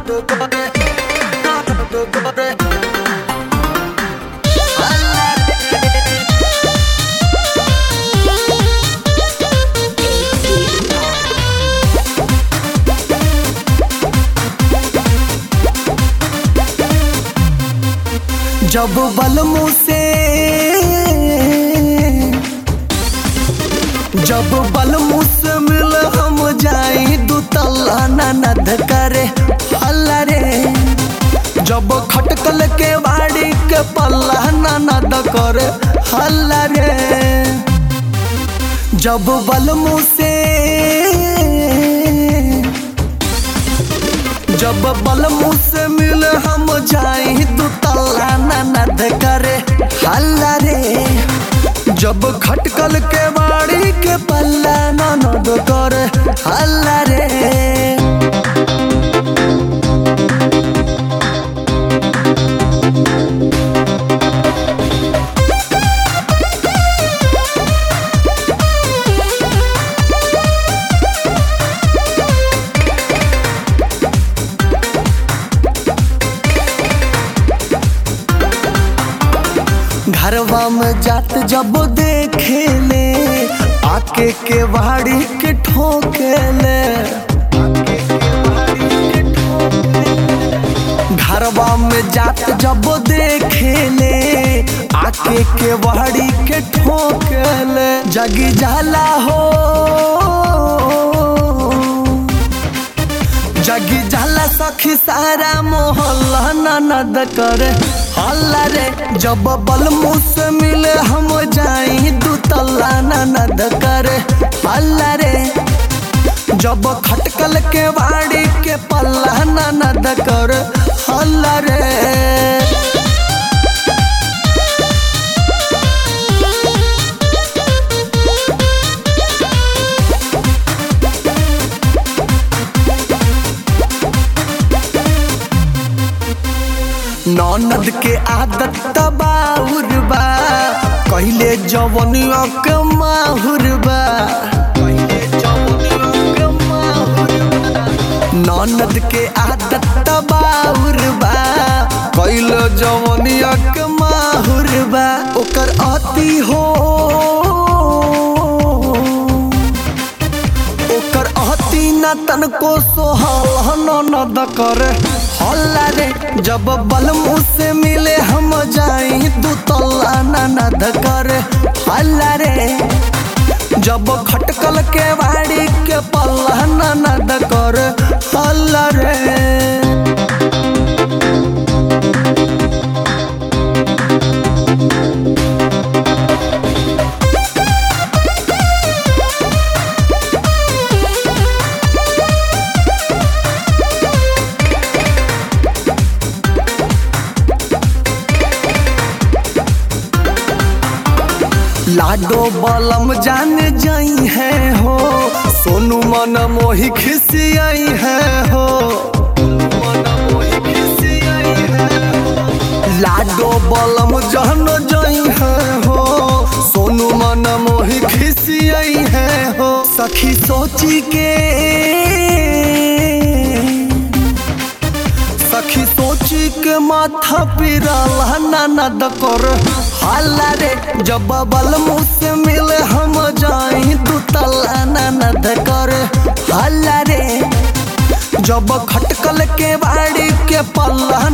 जब बलमू से जब बलमू से मिल हम जाई दू तल्ला ननद करे हल्ला रे जब खटकल के बाड़ी के पल्ला ननद करे हल्ला रे जब बलमू से जब बलमू से मिल हम जाई दू तल्ला ननद करे हल्ला रे जब खटकल के बाड़ी के पल्ला ननद करे हल्ला रे घरवा में जात जब देखे ले आके के बाड़ी के ठोके ले घरवा में जात जब देखे ले आके के बाड़ी के ठोके ले जगी जाला हो जगी जाला सखी सारा मोहल्ला ननद करे हल्ला रे जब बलमू से मिले हम जाई दू तल्ला ननद करे हल्ला रे जब खटकल के बाड़ी के पल्ला ननद करे हल्ला रे ननद के आदत तबाउर बा कहले जवनिया के माहुर बा ननद के आदत तबाउर बा कहले जवनिया के माहुर बा ओकर अति हो ओकर अति न तनको सोहल ननद करे हल्ला रे जब बलमू से मिले हम जाई दू तल्ला ननद करे हल्ला रे जब खटकल के बाड़ी के पल्ला ननद करे हल्ला रे लाडो बलम जान जाई है हो सोनू मन मोही खिसियाई है हो लाडो बलम जहन जाई है हो सोनू मन मोही खिसियाई है हो सखी सोची के सखी सोची के माथा पिराला ननद कर हल्ला रे जब बलमू से मिले हम जाई दू तल्ला ननद कर हल्ला रे जब खटकल के बाड़ी के पल्ला